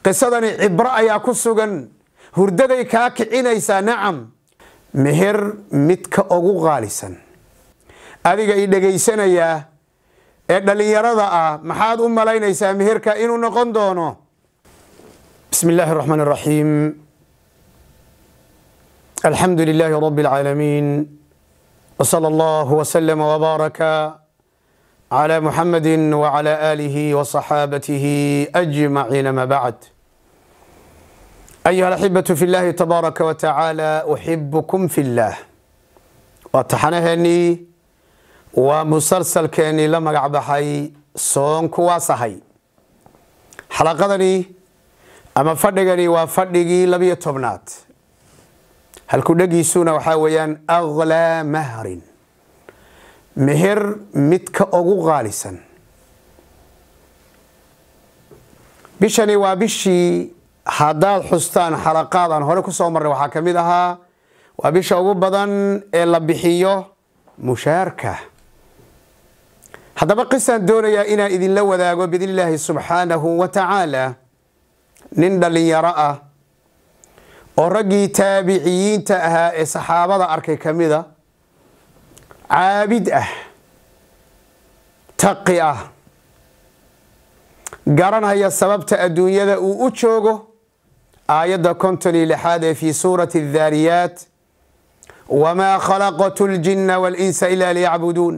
qisadani cibro ayaa ku sugan hurdaday kaa kicinaysaa nacam meher midka ugu qaalisan adiga i dhegaysanayaa ee dhallinyarada ah maxaad u malaynaysaa meherka inuu noqon doono bismi illaahi raxmaan raxiim alxamdu lilaahi rabi اlcaalamiin wsala allahu wslama wbaaraka clى muxamadi wclى aalihi wصaxaabatihi ajmaciin ama bacd ayuha alaxibatu fi llahi tabaaraka wa tacaala uxibukum fi اllah waa taxanaheennii waa musalsalkeennii la magac baxay soonku waa sahay xalaqadani ama fadhigani waa fadhigii labiyo tobnaad halku dhegiisuna waxaa weeyaan aglaa mahrin meher midka ugu qaalisan bishani waa bishii haddaad xustaan xalaqaad aan hore ku soo marnay waxaa ka mid ahaa waa bisha ugu badan ee la bixiyo mushaarka haddaba qisaan doonayaa inaan idinla wadaago biidn illaahi subxaanahu wa tacaala nin dhallinyaro ah oo raggii taabiciyiinta ahaa ee saxaabada arkay ka mida caabid ah taqi ah garanaya sababta adduunyada uu u joogo aayadda konton iyo lixaad ee fii suurati addaariyaat wamaa khalaqtu ljinna walinsa ila liyacbuduun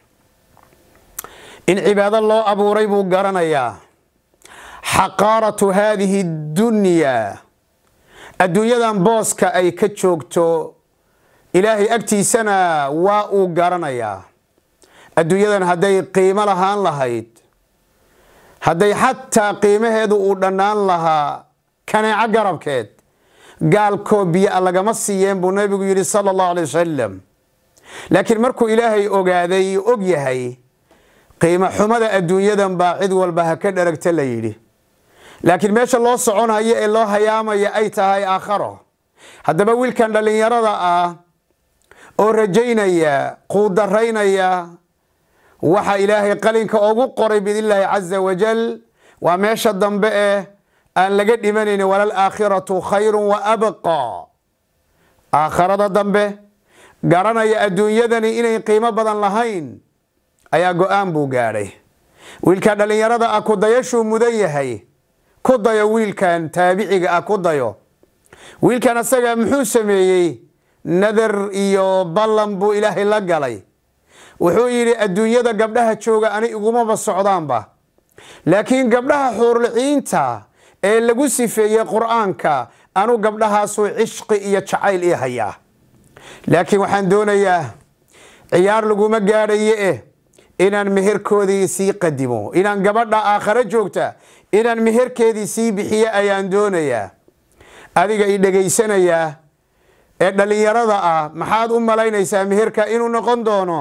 in cibaado loo abuuray buu garanayaa xaqaaratu haadihi ddunyaa adduunyadan booska ay ka joogto ilaahay agtiisana waa uu garanayaa adduunyadan hadday qiimo lahaan lahayd hadday xataa qiimaheedu uu dhannaan lahaa kaneeco garabkeed gaalkoo biyo lagama siiyeen buu nabigu yidhi sala allahu alay wasalam laakiin markuu ilaahay ogaaday og yahay qiimo xumada adduunyadan baa cid walba ha ka dharagta la yidhi laakiin meesha loo soconayo ee loo hayaamaya ay tahay aakharo haddaba wiilkan dhallinyarada ah oo rajaynaya quudaraynaya waxa ilaahay qalinka ugu qoray biidnillaahi caza wajal waa meesha dambe eh aan laga dhimanayni walal aakhiratu khayrun wa abqa aakharada dambe garanaya adduunyadani inay qiimo badan lahayn ayaa go-aan buu gaadhay wiilka dhallinyarada ah kudayashuu mudan yahay ku dayo wiilkan taabiciga ah ku dayo wiilkan asaga muxuu sameeyey nadar iyo ballan buu ilaahay la galay wuxuu yidhi adduunyada gabdhaha jooga ani igumaba socdaanba laakiin gabdhaha xuurliciinta ee lagu sifeeyey qur-aanka anu gabdhahaasuu cishqi iyo jacayl ii hayaa laakiin waxaan doonayaa ciyaar laguma gaadhaye eh inaan meherkoodii sii qadimo inaan gabadha aakhare joogta inaan meherkeedii sii bixiyo ayaan doonayaa adiga i dhegaysanayaa ee dhallinyarada ah maxaad u malaynaysaa meherka inuu noqon doono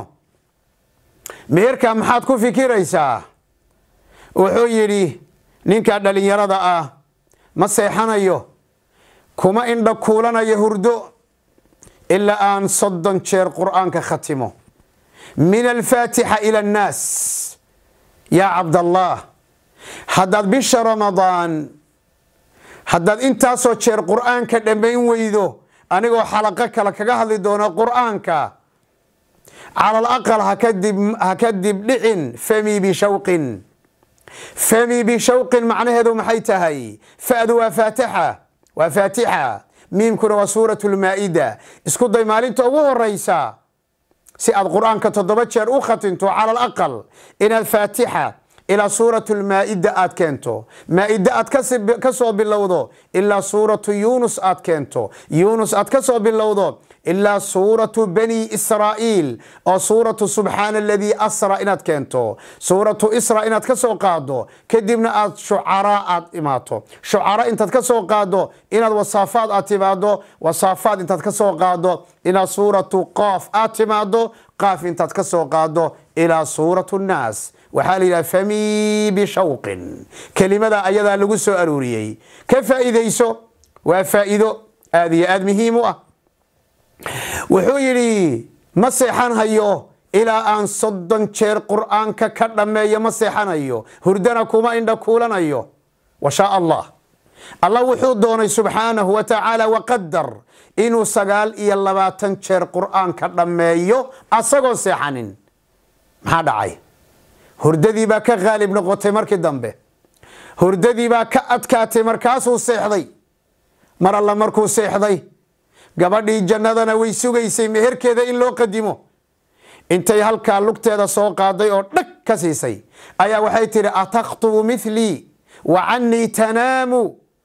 meherka maxaad ku fikiraysaa wuxuu yidhi ninka dhallinyarada ah ma seexanayo kuma indha kuulanayo hurdo ilaa aan soddon jeer qur-aanka khatimo min alfaatixa ila annaas yaa cabdallah haddaad bisha ramadaan haddaad intaasoo jeer qur-aanka dhammayn weydo anigoo xalaqo kale kaga hadli doono qur-aanka calal aqal ha ka dib dhicin fami bishawqin fami bishawqin macnaheedu maxay tahay fa'du waa faatixa waa faatixa miimkuna waa suurat lmaa'ida isku day maalinta ugu horeysa si aad qur-aanka toddoba jeer u khatinto calal aqal inaad faatixa ilaa suuratu lmaa'ida aad keento maa'ide aad ka soo bilowdo ilaa suuratu yuunus aad keento yuunus aad ka soo bilowdo ilaa suuratu bani israa'iil oo suuratu subxaana aladii asra inaad keento suuratu isra inaad ka soo qaado kadibna aad shucaraa aad imaato shucara intaad ka soo qaado inaad wasaafaad aad timaado wasaafaad intaad ka soo qaado inaad suuratu qoof aad timaado qaaf intaad ka soo qaado ilaa suuratu nnaas waxaa la yidhaha fami bishawqin kelimada ayadaa lagu soo aruuriyey ka faa'iidayso waa faa'iido aad iyo aad muhiim u ah wuxuu yidhi ma seexanhayo ilaa aan soddon jeer qur'aanka ka dhammeeyo ma seexanayo hurdana kuma indha kuulanayo wa shaa allah allah wuxuu doonay subxaanahu wa tacaala waqadar inuu sagaal iyo labaatan jeer qur'aanka dhammeeyo asagoo seexanin maxaa dhacay hurdadii baa ka khaalib noqotay markii dambe hurdadii baa ka adkaatay markaasuu seexday mar alla markuu seexday gabadhii jannadana way sugaysay meherkeeda in loo qadimo intay halkaa lugteeda soo qaaday oo dhag ka siisay ayaa waxay tidhi atakhtubu milii wa cannii tanaamu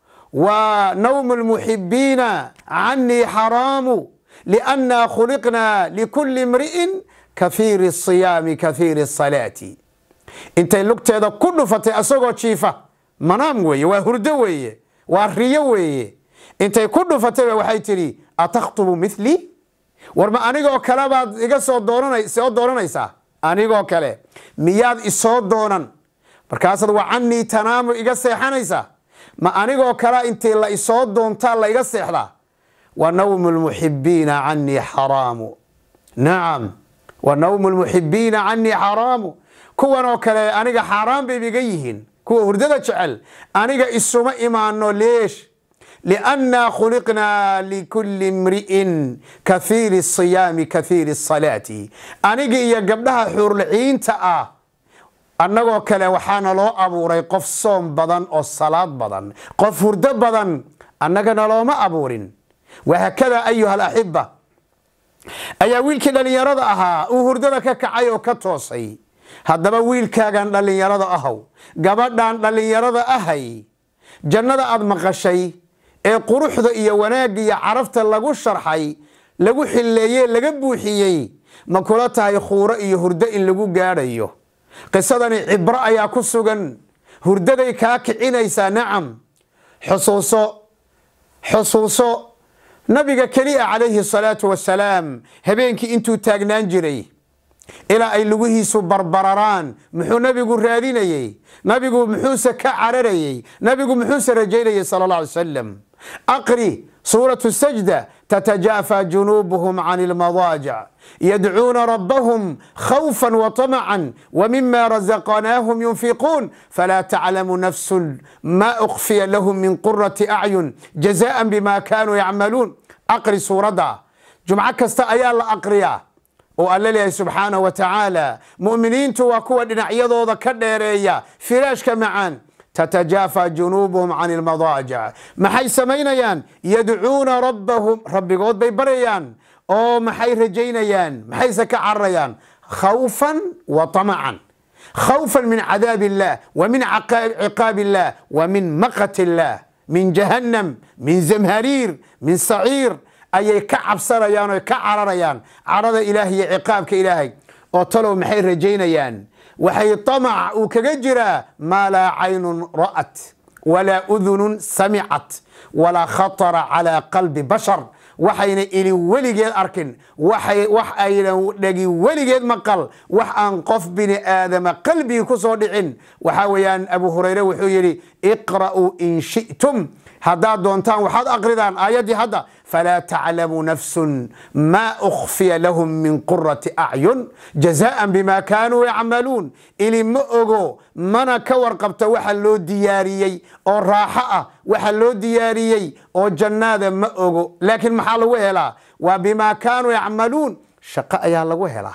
wa nawmu lmuxibiina cannii xaraamu liannaa khuliqnaa likulli imri'in kahiiri asiyaami kahiiri asalaati intay lugteeda ku dhufatay asagoo jiifa manaam weeye waa hurdo weeye waa riyo weeye intay ku dhufatayba waxay tidhi atakhtubu milii war ma anigoo kale baad iga soo soo dooranaysaa anigoo kale miyaad isoo doonan markaasaad wa cannii tanaamu iga seexanaysaa ma anigoo kale intii la isoo doontaa la iga seexdaa wa nawmu lmuxibiina cannii xaraamu nacam wa nawmu lmuxibiina cannii xaraamu kuwanoo kale aniga xaaraan bayba iga yihiin kuwa hurdada jecel aniga isuma imaano leesh liannaa khuliqnaa likulli imri'in kahiiri asiyaami kahiiri asalaati aniga iyo gabdhaha xuurliciinta ah annagoo kale waxaana loo abuuray qof soom badan oo salaad badan qof hurdo badan annagana looma abuurin wahaakada ayuha alaxiba ayaa wiilkii dhallinyarada ahaa uu hurdada ka kacay oo ka toosay haddaba wiilkaagan dhallinyarada ahow gabadhan dhallinyarada ahay jannada aad maqashay ee quruxda iyo wanaagga iyo carafta lagu sharxay lagu xilleeyey laga buuxiyey ma kula tahay khuuro iyo hurdo in lagu gaadhayo qisadani cibro ayaa ku sugan hurdaday kaa kicinaysaa nacam xusuuso xusuuso nabiga keliya calayhi salaatu wasalaam habeenkii intuu taagnaan jiray ilaa ay lugihiisu barbararaan muxuu nabigu raadinayey nabigu muxuuse ka cararayey nabigu muxuuse rajaynayey sal اlه alay slam aqri suuratu sajda تتجافى جنوبهم عن المضاجع يدعون ربهم خوفا وطمعا ومما رزقناهم ينفقون فلا تعلم نفس ما أخفي لهم من قرة أعين جزاء بما كانوا يعملون أقري سورة جمعة كستا أيا الله أقريا وقال لي سبحانه وتعالى مؤمنين تواكوا دنعيضو ذا كديريا فراش كمعان تتجافى جنوبهم عن المضاجع maxay samaynayaan yadcuuna rabbahum rabbigood bay baryayaan oo maxay rajaynayaan maxayse ka cararayaan khawfan wa طamacan khawfan min cadaab illah wa min ciqaab illah wa min maqat illah min jahannam min zamhariir min saciir ayay ka cabsanayaan oo ka cararayaan carada ilaah iyo ciqaabka ilaahay oo talow maxay rajaynayaan waxay طamac uu kaga jiraa maa laa caynun ra'at walaa udunun samicat walaa khatara calaa qalbi bashar waxayna ili weligeed arkin wax aynan dhegi weligeed maqal wax aan qof bini aadama qalbigii ku soo dhicin waxaa weeyaan abu hurayre wuxuu yidhi iqra'uu in shi'tum haddaad doontaan waxaad aqridaan aayaddii hadda falaa taclamu nafsun maa ukhfiya lahum min qurati acyun jazaan bima kaanuu yacmaluun ili ma ogo mana ka warqabta waxa loo diyaariyey oo raaxo ah waxa loo diyaariyey oo jannaada ma ogo laakiin maxaa lagu helaa waa bimaa kaanuu yacmaluun shaqo ayaa lagu helaa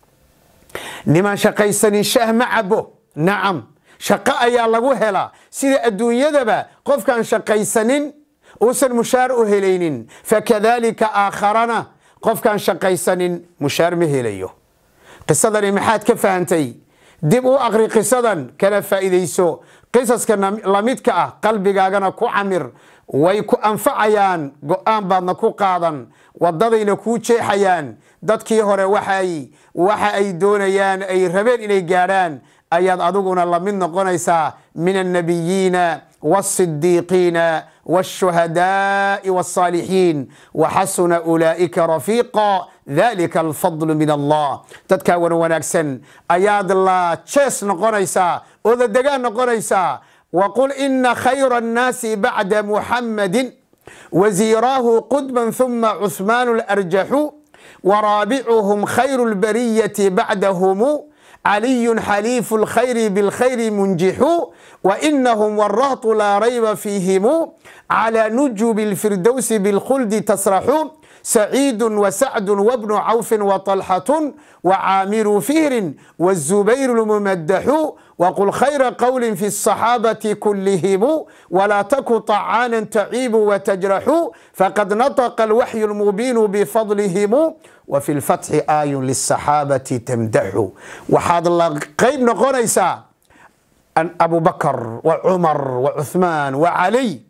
niman shaqaysanin shaah ma cabo nacam shaqo ayaa lagu helaa sida adduunyadaba qofkaan shaqaysanin uusan mushaar u helaynin fakadalika aakharana qofkaan shaqaysanin mushaar ma helayo qisadani maxaad ka fahantay dib u aqri qisadan kana faa'iidayso qisaska lamidka ah qalbigaagana ku camir way ku anfacayaan go-aan baadna ku qaadan wadadayna kuu jeexayaan dadkii hore waxay waxa ay doonayaan ay rabeen inay gaadhaan ayaad adiguna la mid noqonaysaa min annabiyiina wاsidiiqiina wاshuhadaai wاsaalixiin waxasuna ulaa'ika rafiiqa dalika alfadlu min allah dadkaa wan wanaagsan ayaad la jees noqonaysaa oo la degaan noqonaysaa waqul ina khayra annaasi bacda muxammadin wasiiraahu qudman ثuma cuثmaan larjaxu waraabicuhum khayru اlbariyati bacdahumu علي حليف الخير بالخير منجح wainahum warahtu laa rayba fiihimu calى nujubi اlfirdowsi biاlkhuldi tasraxu saciidu wasacdu wabnu cawfi waطalxatu wacaamiru fihrin wالzubayr lmumadaxu wqul khayra qwli fi الصaxaabati kulihimu wlaa taku طacaana taciibu watajraxu faqad naطqa اlwaxyu اlmubiinu bifadlihimu wfi اlfatxi aayun liلصaxaabati tamdaxu waxaad la qayb noqonaysaa abu bakr wcumar wacuثmaan wacaliy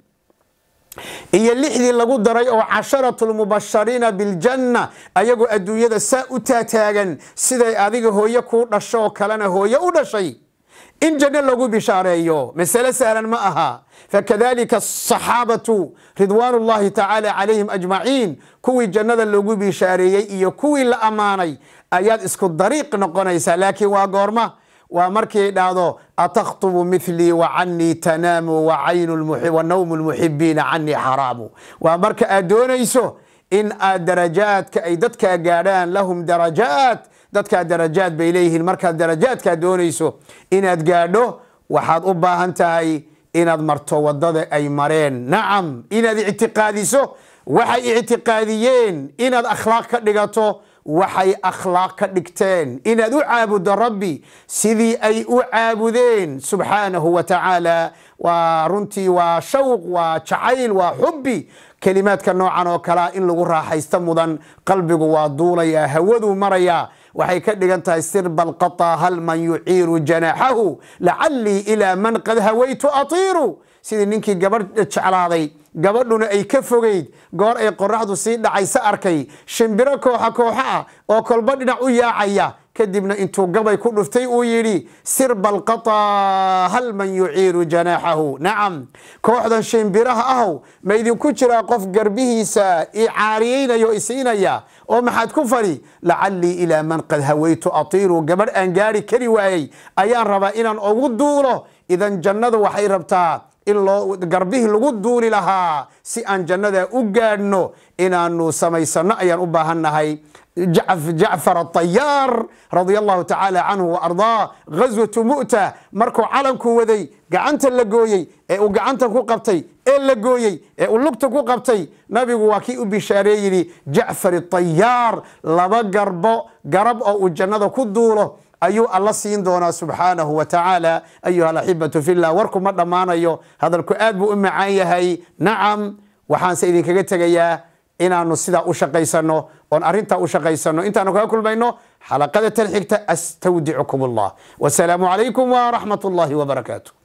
iyo lixdii lagu daray oo casharatu lmubashariina biljanna ayagoo adduunyada saa u taataagan siday adiga hooye kuu dhasho oo kalena hooye u dhashay in janno lagu bishaareeyo masale sahlan ma aha fakadalika asaxaabatu ridwaan ullahi tacaala calayhim ajmaciin kuwii jannada lagu bishaareeyey iyo kuwii la ammaanay ayaad isku dariiq noqonaysaa laakiin waa goorma waa markii dhahdo atakhtubu milii wacanii tanaamu wanawmu lmuxibiina canii xaraamu waa marka aad doonayso in aad darajaadka ay dadkaa gaadhaan lahum darajaat dadkaa darajaad bay leeyihiin markaad darajaadkaa doonayso inaad gaadho waxaad u baahan tahay inaad marto wadada ay mareen nacam inaad ictiqaadiso waxay ictiqaadiyeen inaad akhlaaq ka dhigato waxay akhlaaq ka dhigteen inaad u caabuddo rabbi sidii ay u caabudeen subxaanahu wa tacaala waa runtii waa shawq waa jacayl waa xubbi kelimaadka noocan oo kalea in lagu raaxaysto mudan qalbigu waa duulayaa hawaduu marayaa waxay ka dhigan tahay sirba alqaطa hal man yuciiru janaaxahu lacalii ilaa man qad hawaytu atiiru sidii ninkii gabadh jeclaaday gabadhuna ay ka fogeyd goor ay qoraxdu sii dhacaysa arkay shimbiro kooxa kooxa ah oo kolba dhinac u yaacaya kadibna intuu gabay ku dhuftay uu yidhi sirba alqaطa hal man yuciiru janaaxahu nacam kooxdan shimbiraha ahow ma idinku jiraa qof garbihiisa i caariyeynayo isiinaya oo maxaad ku fadhi lacalii ilaa man qad hawaytu atiiru gabadh aan gaari kari waayey ayaan rabaa inaan ugu duulo idan jannadu waxay rabtaa in loo garbihii lagu duuli lahaa si aan jannada u gaadhno inaanu samaysano ayaan u baahannahay jacfar atayaar radia allahu tacaala canhu waardaa ghaswatu mu'ta markuu calanku waday gacanta la gooyey ee uu gacanta ku qabtay ee la gooyey ee uu lugta ku qabtay nabigu waa kii u bishaaree yidhi jacfar atayaar laba garbo garab oo uu jannada ku duulo ayuu alla siin doonaa subxaanahu wa tacaala ayuha alaxibatu fillah warku ma dhammaanayo hadalku aad buu u macaan yahay nacam waxaanse idinkaga tegayaa inaanu sidaa u shaqaysano oon arrintaa u shaqaysano intaanu kaga kulmayno xalaqada tan xigta astawdicukum allah wasalaamu calaykum waraxmat ullahi wbarakaatu